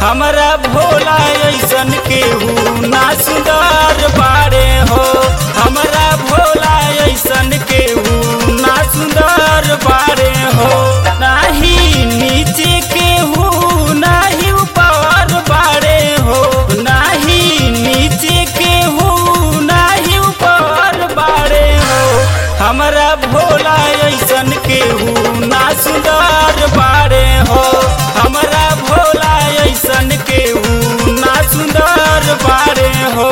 हमरा भोला ऐसन केहू ना सुंदर बाड़े हो हमरा भोला ऐसन केहू ना सुंदर बाड़े हो नाही नीचे केहू नाही ऊपर बाड़े हो नाही नीचे केहू नाही ऊपर बाड़े हो हमरा भोला ऐसन केहू ना सुंदर बाड़े हो हमरा भोला ऐसन केहू ना सुंदर बाड़े हो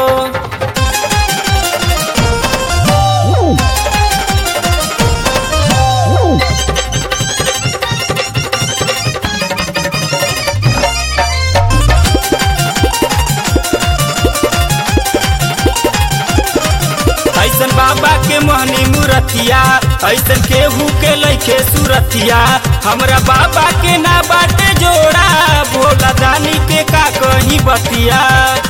ऐसन बाबा के मोहनी मूरतिया ऐसन केहू के लैके सूरतिया हमरा बाबा के ना बाटे जोड़ा भोला दानी के का कहीं बतिया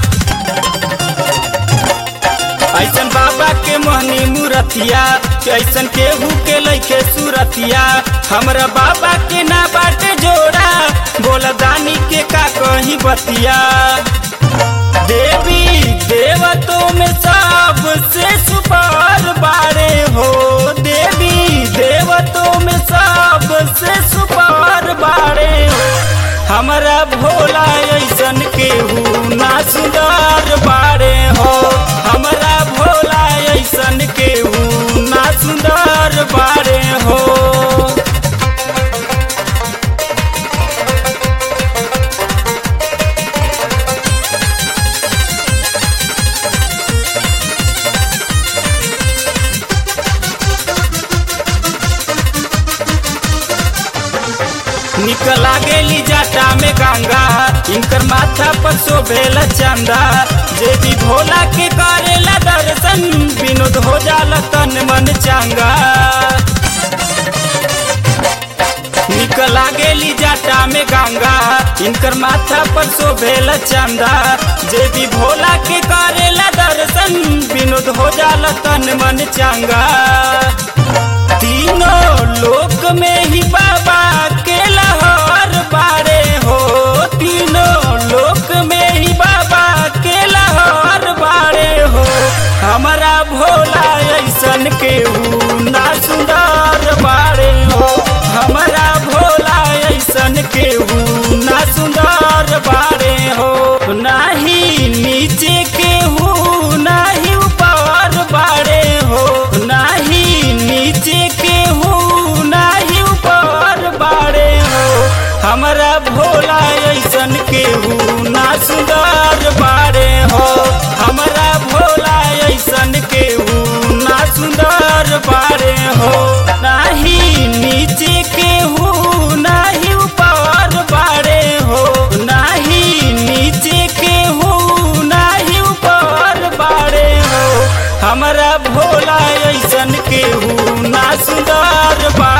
ऐसन बाबा के मोहनी मूरतिया ऐसन केहू के लैके सूरतिया हमरा बाबा के ना बाटे जोड़ा भोला दानी के का कहीं बतिया देवी देवतों में सबसे सुपार बारे हो देवी देवतों में सबसे सुपार बारे हो हमरा भोला ऐसन केहू ना सुंदर बारे हो हमरा भोला ऐसन केहू ना सुंदर बारे हो निकला गेली जाटा में गंगा इनकर माथा पर शोभेला चंदा जे भी भोला के करेला दर्शन विनोद हो जाला तन मन चंगा निकला गेली जाटा में गंगा इनकर माथा पर शोभेला चंदा जे भी भोला के करेला दर्शन विनोद हो जाला तन मन चंगा तीनों लोक में ही बाबा के लहर बारे हो तीनों लोक में ही बाबा के लहर बारे हो हमारा भोला ऐसन केहू ना सुंदर बारे हो हमारा भोला ऐसन केहू ना सुंदर बारे हो नाही नीचे केहू नाही ऊपर बारे हो नाही नीचे केहू नाही ऊपर बारे हो हमरा भोला ऐसन केहू ना सुंदर बारे हो हमरा भोला ऐसन केहू ना सुंदर बारे हो नाही नीचे केहू नाही ऊपर बारे हो नाही नीचे केहू नाही ऊपर बारे हो हमरा भोला ऐसन केहू ना सुंदर बा